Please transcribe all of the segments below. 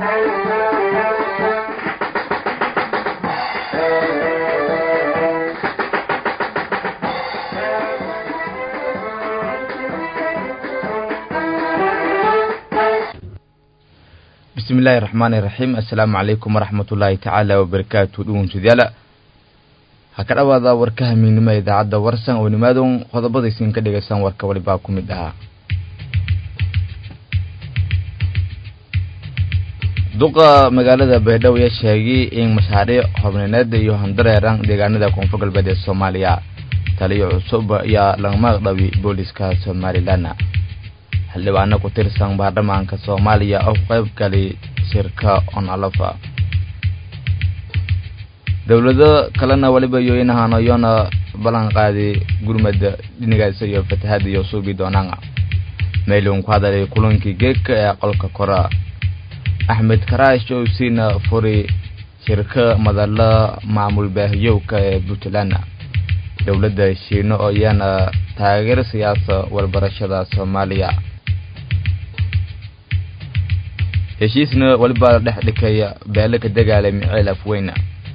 bismillahi raxmaani raxiim assalaamu calaykum waraxmat ullaahi tacaala wabarakaatu dhugunsudyaala ha ka dhowaada warkaha miignimo idaacadda warsan oo nimaadon qodobadaysin ka dhegaysan warka walibaa ku mid ahaa duqa magaalada baydhabo ayaa sheegay in mashaariic horumarineed iyo handareeran deegaanada koonfur galbeed ee soomaaliya taliyo cusub ayaa lagama dhabi booliska somalilan xildhibaano ku tirsan baarlamaanka soomaaliya oo ku qayb galay shirka onalafa dowlado kalena weliba yooyinahan iyoona ballan qaaday gurmada dhinigaas iyo fatahada iyo suubi doonaan meylun ku hadalay kulankii geedka ee qolka kora axmed karaash oo siina furi shirka madala maamul baahiyowka ee puntland dowladda shiino oo iyana taageer siyaasa walbarashada soomaaliya heshiisna weliba dhex dhikaya beele ka dagaalay miceel afweyna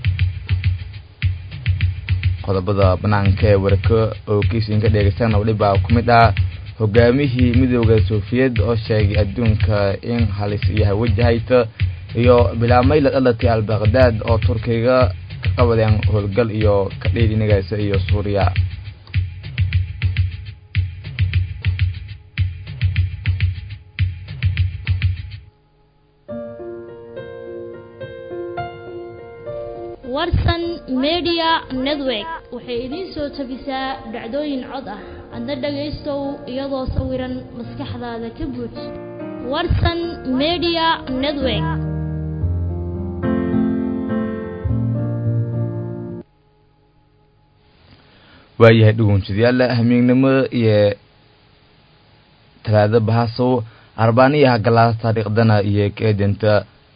qodobada banaanka ee warka oo kiisin ka dheegaysana weliba ku mid ah hogaamihii midooda soofiyed oo sheegay adduunka in halis iyo hawajahayta iyo bilaabmay la dhalatay albaqdaad oo turkiga ka qabadeen howlgal iyo kadhiidhinigaasa iyo suuriya warsan media network waxay idiin soo tabisaa dhacdooyin cod ah adna dhagaystow iyadoo sawiran maskaxdaada ka buuj warsan media network waayahay dhugunsadayaal hamiignimo iyo talaado bahasow arbaaniyaha galaas taariikhdana iyo keedinta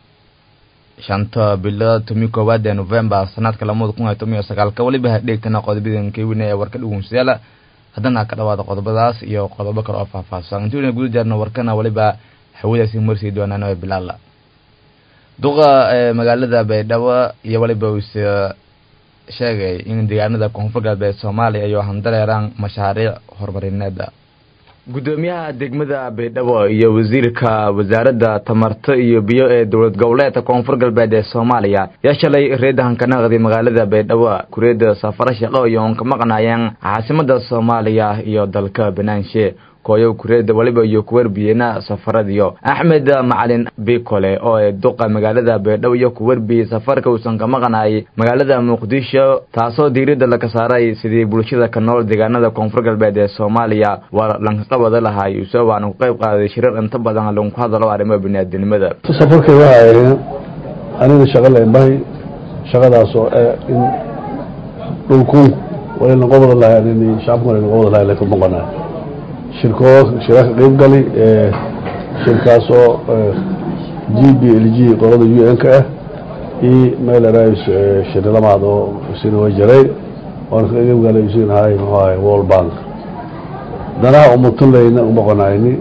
shanta bilo tomi koowaad ee novembar sanadka lamada kun iyo toban iyo sagaalka weliba hadheegtana qodobadan keywina ee warka dhugunsadayaal haddana ka dhawaada qodobadaas iyo qodobo kale oo faahfaahsan intuuna guda jaarna warkana weliba hawadaasi marsii doonaan ee bilaala duqa ee magaalada baydhabo iyo weliba uuse sheegay in deegaanada koonfur galbeed soomaaliya iyo handareeraan mashaariic horumarineeda gudoomiyaha degmada baydhabo iyo wasiirka wasaaradda tamarta iyo biyo ee dowlad goboleedka koonfur galbeed ee soomaaliya yaa shalay reedahan ka naqday magaalada baydhabo kureeda safaro shaqo iyo oon ka maqnaayeen caasimada soomaaliya iyo dalka banaanshe kooyo kureeda waliba iyo kuwarbiyena safaradiyo axmed macalin bikole oo ee duqa magaalada baydhabo iyo kuwarbiyey safarka uusan ka maqnaayay magaalada muqdisho taasoo diiradda laga saaray sidii bulshada ka nool deegaanada koonfur galbeed ee soomaaliya waa lankaqabada lahay isoo waana ku qayb qaaday shirar inta badan lagu hadalo arrimaha biniaadinimada safarkay waxa ahayd aniga shaqa leebahay shaqadaas oo ah in dhulku walayna qobada lahay in shacabku walayna qobada lahay laka maqanaa shirkoo shira ka qayb gali shirkaas oo g b l g qolada u n ka ah iyo meelrs shirlamaad oo isina way jaray oona ka qayb galay isin ahay muxuu ahay world bank danaha umutunlayna umaqonayni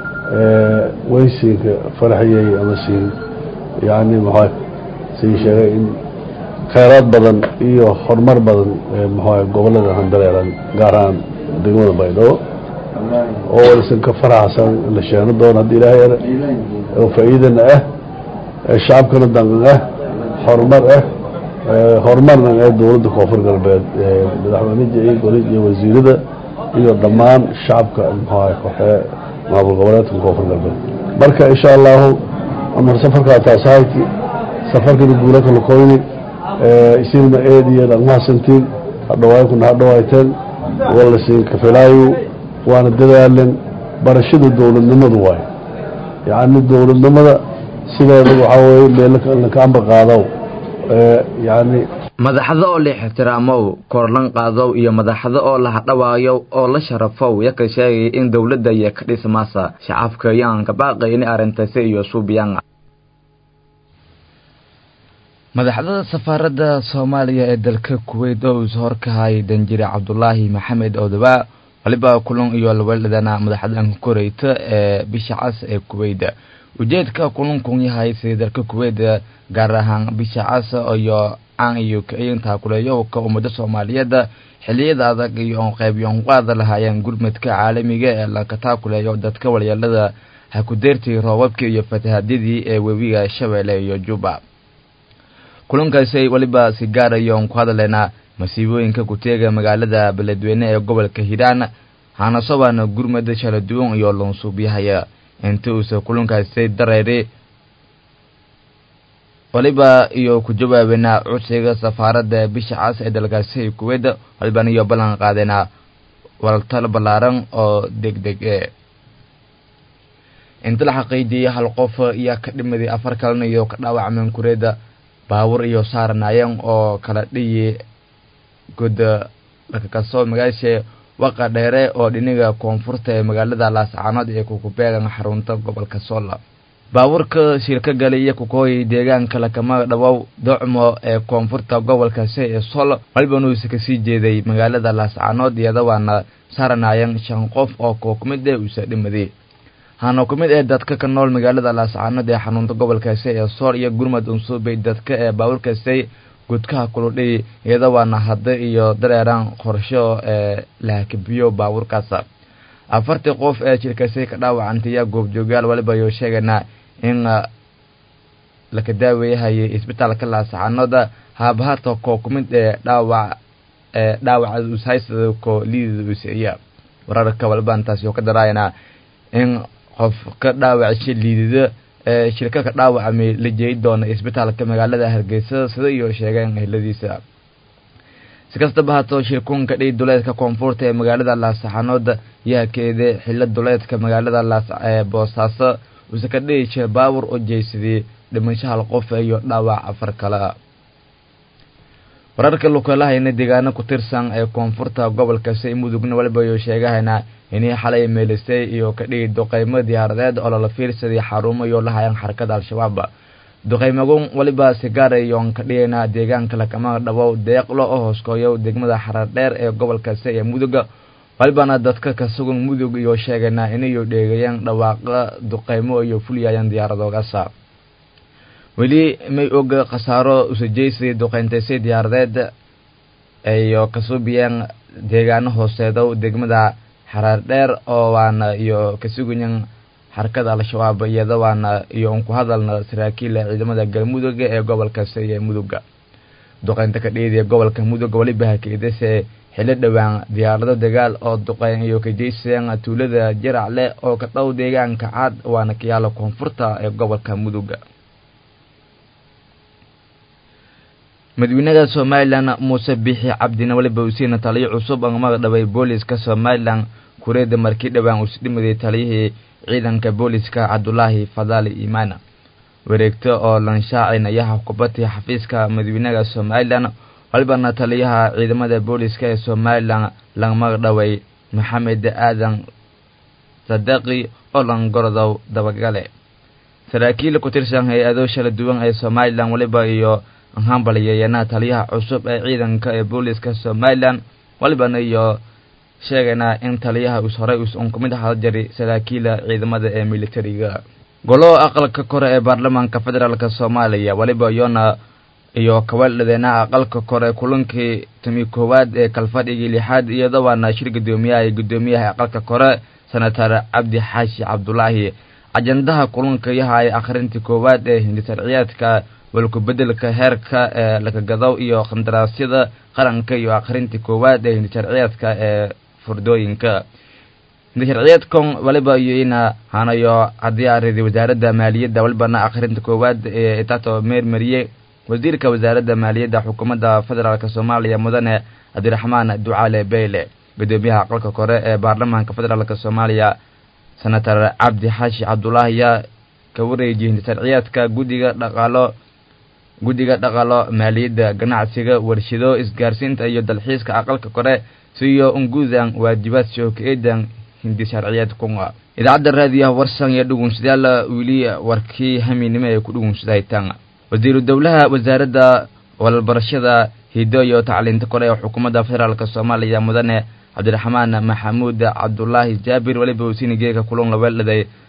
waysiinka faraxiyey ama siin yani muxua siin sheegay in kheyraad badan iyo horumar badan muxuaha gobolada handareeran gaar ahaan degmada baydhabo oo waysan ka faraxsan la sheeno doono haddii ilaahay er oo faa'iidana ah shacabkana danqan ah horumar ah horumarna ee dowladda koonfur galbeed madaxweyneja iyo golid iyo wasiirada iyo dhammaan shacabka muxuaha koxee maamul goboleedka koonfur galbeed marka insha allahu amar safarkaa taasahayti safarkana guulaka lakoyni isinna eed iyo dhaqmahadsantiin hadhawaaykuna hadhawayteen walasiin kafilaayu waana dadaalen barashada dowladnimadu waayo yacni dowladnimada sideeda waxaa weye meellaka amba qaadaw yani madaxda oo la ixtiraamow korlan qaadow iyo madaxda oo la hadhawaayo oo la sharafow yaka sheegay in dowladda iyo ka dhismaasa shacabka yaan ka baaqayni arrintasi iyo suubiyaan madaxda safaaradda soomaaliya ee dalka kuweyt oo is horkahay danjire cabdulaahi maxamed oodabaa waliba kulan iyo laweeladana madaxda koreyta ee bisha cas ee kuweyda ujeedka kulankun yahay sidii dalka kuweyt gaar ahaan bisha casa iyo caan iyo ka-iinta kuleeyowka ummada soomaaliyeed xiliyada adag iyo qeybiyoon qaada lahaayeen gurmadka caalamiga ee lakataa kuleeyo dadka walyeelada hakudeertii roobabkii iyo fatahadyadii ee webiga shabeelle iyo juba kulankaasi weliba si gaarayoon ku hadaleynaa masiibooyinka kuteega magaalada beledweyne ee gobolka hiiraan hanasobaana gurmada kala duwan iyo loonsuubyahaya inta uusa kulankaasi dareeri waliba iyo ku jawaabeynaa codsiga safaaradda bisha cas ee dalkaasi kuweyt walibana iyo ballan qaadeynaa waltal ballaaran oo deg deg e inta la xaqiijiyay hal qof iyo ka dhimaday afar kalena iyo ka dhaawacmeen kureeda baawur iyo saaranaayeen oo kala dhiyi goda lakakasoo magaasha waqa dheere oo dhiniga koonfurta ee magaalada laascaanood ee kukubeegan xarunta gobolka soola baabuurka shirka galay iyo kukooyay deegaanka lakama dhawow docmo ee koonfurta gobolkaasi ee sool walibanuusa kasii jeeday magaalada laascaanood iyada waana saaranaayeen shan qof oo koo kumid ee uusa dhimaday hana ku mid ee dadka ka nool magaalada laascaanood ee xanuunta gobolkaasi ee sool iyo gurmad unsuubay dadka ee baabuurkaasi gudkaha kuludhay iyada waana hadda iyo dareeraan qorsho ee lahakabiyo baabuurkaas afartii qof ee jirkaasi ka dhaawacantaya goobjoogayaal waliba ayuu sheegaynaa in laka daaweeyahayay isbitaalka laascaanood haabahata koo ku mid ee dhaawac ee dhaawaca ushaysada koo liidida useeya wararka waliba intaasi oo ka daraayanaa in qof ka dhaawacsha liidida ee shirka ka dhaawacmay la jeey doona isbitaalka magaalada hargeysa sida iyo sheegeen ehladiisa si kastaba haatoo shirkuunka dhiy duleedka koonfurta ee magaalada laascaanood yahakeede xilo duleedka magaalada laas ee boosaaso uuse ka dhihi jira baawur oo jeysadii dhimasho hal qof iyo dhaawac afar kale wararka lukalahayna deegaano ku tirsan ee koonfurta gobolkaasi mudugna waliba ayuu sheegahaynaa inay xalay meelisay iyo ka dhigi duqeymo diyaaradeed oo lala fiirsaday xarumo iyo lahayan xarakada al-shabaab duqeymagun waliba sigaarayoon ka dhigaynaa deegaanka lakama dhabow deeqlo oo hooskooyo degmada xarar dheer ee gobolkaasi ee muduga walibana dadka ka sugan mudug iyo sheegaynaa inayu dheegayeen dhawaaqa duqeymo iyo fuliyayeen diyaaradoogaasa weli may oga khasaaro usajeysadii duqeyntaysay diyaaradeed iyo kasuubiyeen deegaano hooseedow degmada xaraar dheer oo waana iyo kasugayan xarakada al-shabaab iyada waana iyo unku hadalna saraakiila ciidamada galmudug ee gobolkaasi ee muduga duqeynta ka dhiidiya gobolka muduga weliba hakeedase xilo dhowaan diyaarado dagaal oo duqeyn iyo kajeysayeen tuulada jaracle oo ka dhow deegaanka cad waana kayaala koonfurta ee gobolka muduga madaxweynaha somalilan muuse bixi cabdina waliba usiina taliyo cusub oo magdhabay booliska somalilan kureeda markii dhowaan uusdhimaday taliyihii ciidanka booliska cabdulaahi fadaali imaana wareegto oo lanshaacinayaha kubadii xafiiska madaxweynaha somalilan walibana taliyaha ciidamada booliska ee somalilan la magdhaway maxamed aadan sadaqi oo langorodow dabagale saraakiil ku tirsan hay-ado shala duwan ee somalilan waliba iyo hambalyeeyana taliyaha cusub ee ciidanka ee booliska somalilan walibana iyo sheegaynaa in taliyaha us horey us un kumid ahada jari saraakiila ciidamada ee militariga golo aqalka kore ee baarlamaanka federaalk soomaaliya waliba iyona iyo kawaaldhadeena aqalka kore kulankii tumi koowaad ee kalfadhigii lixaad iyada waana shir guddoomiyaha ee guddoomiyaha aqalka kore senatar cabdi xaashi cabdulaahi ajandaha kulanka yahay akhrintii koowaad ee hindisharciyaadka walku-bedelka heerka ee lakagadow iyo qandaraasyada qaranka iyo akhrintii koowaad ee hindisharciyaadka ee furdooyinka hindisharciyaadkan waliba iyo ina hanayo haddii ariday wasaaradda maaliyadda walibana akhrinta koowaad ee itato meermariye wasiirka wasaaradda maaliyadda xukuumadda federaalk soomaaliya mudane cabdiraxmaan ducaale beyle guddoomiyaha aqalka kore ee baarlamaanka federaalk soomaaliya senatar cabdi xaashi cabdulaahi yaa ka wareejiyay hindisharciyaadka guddiga dhaqaalo guddiga dhaqaalo maaliyadda ganacsiga warshido isgaarsiinta iyo dalxiiska aqalka kore siyo ungudan waajibaad shooka-eedan hindisharciyaad kunga idaacadda raadiyaha warsan iyo dhugunsadayaal weli warkii hamiinimo ee ku dhugunsadahaytaan wasiiru dowlaha wasaaradda walbarashada hido iyo tacliinta kore ee xukuumadda federaalk soomaaliya mudane cabdiraxmaan maxamuud cabdulaahi jaabir weliba usiinigeeka kulan laweeldhaday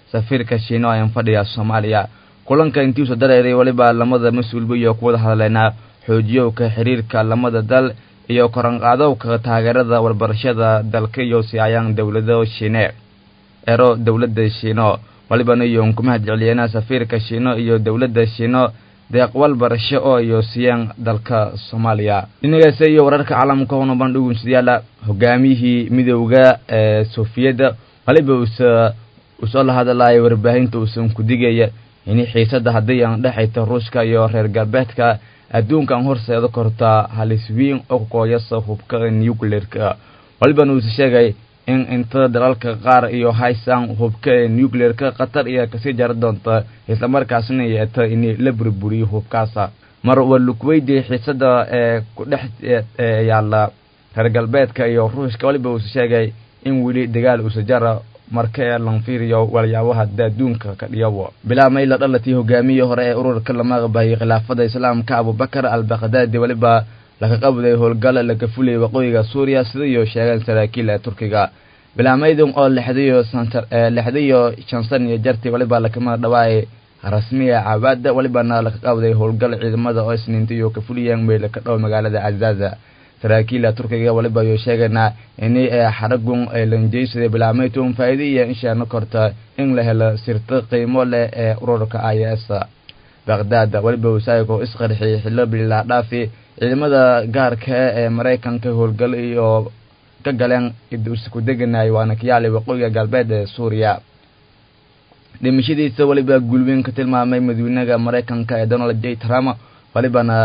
safiirka shiino ee fadhiya soomaaliya kulanka intiisu dareeray weliba lamada mas-uulba iyo kuwada hadleynaa xoojiyowka xiriirka lamada dal iyo koranqaadowka taageerada warbarashada dalka iyo siayaan dowlado shiine ero dowladda shiino walibana iyo ku mahad celiyeenaa safiirka shiino iyo dowladda shiino deeq walbarasho oo iyo siiyeen dalka soomaaliya dhinacaase iyo wararka caalamka hona bandhigunsidayaala hogaamiyihii midowda ee soofiyadda waliba usa usoo la hadalaya warbaahinta uusan ku digaya in xiisada haddii aan dhexayta ruushka iyo reer galbeedka adduunkan horseeda kortaa halis weyn oo kooyasa hubka nucleerka walibana uuse sheegay in inta dalalka qaar iyo haysan hubka ee nucleerka khatar iyo kasii jari doonta islamarkaasna yeeta in la burburiyo hubkaasa mar waa lugweydi xiisada ee ku dhex yaalla reer galbeedka iyo ruushka waliba uuse sheegay in weli dagaal uuse jara marka ee lanfiiriyo waliyaabaha adduunka ka dhiyawo bilaamay la dhalatii hogaamiyii hore ee ururka lama aqbayay khilaafada islaamka abubakar al bakhdadi weliba laga qabday howlgal laga fulayay waqooyiga suuriya sida iyo sheegeen saraakiil ee turkiga bilaamaydun oo lixdaiyo lixdaiyo shan san iyo jartii waliba lakama dhawaayay rasmiga cabaada walibana laga qabday howlgal ciidamada oo isniinta iyo ka fuliyeen meel ka dhow magaalada cazaza saraakiila turkiga waliba ayuu sheegaynaa ini xaragun lanjeysaday bilaameytun faa'iida iyo inshaana korta in la helo sirto qiimo leh ee ururka i s baghdad waliba wasaaigo isqarxiyay xillo bilaa dhaafi ciidamada gaarka ee maraykanka howlgal iyo ka galeen isku deganay waana kayaali waqooyiga galbeed ee suuriya dhimashadiisa waliba gulweyn ka tilmaamay madawynaha maraykanka ee donald j trump walibana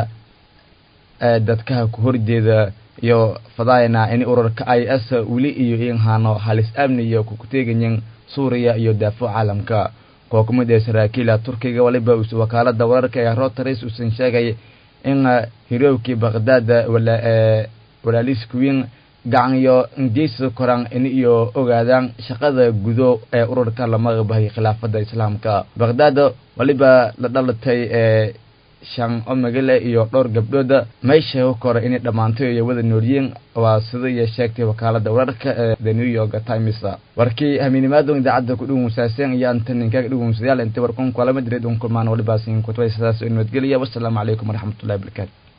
dadkaha ku horjeeda iyo fadaayna in ururka i s weli iyo inhano halis amni iyo kukuteegayin suuriya iyo daafo caalamka koo kumid ee saraakiila turkiga waliba us wakaalada wararka ee rotaris uusan sheegay in hiroowkii baghdad walaaliskuwiin gacan iyo ingeysa koraan in iyo ogaadaan shaqada gudo ee ururka lama bahay khilaafada islaamka baghdad waliba la dhalatay ee shan omagale iyo dhowr gabdhooda meesha u kora inay dhammaantay iyo wada noolyiin waa sida iyo sheegtay wakaalada wararka ee the new york times warkii hamiinimaadon idaacadda ku dhugunsaaseen iyo antaninkaga dhugunsadayaal inta warkun kalama direed un kulmaan walibaasin kutubay sidaas nabadgeliya wassalaamu calaykum waraxmatullahi wabarakaatu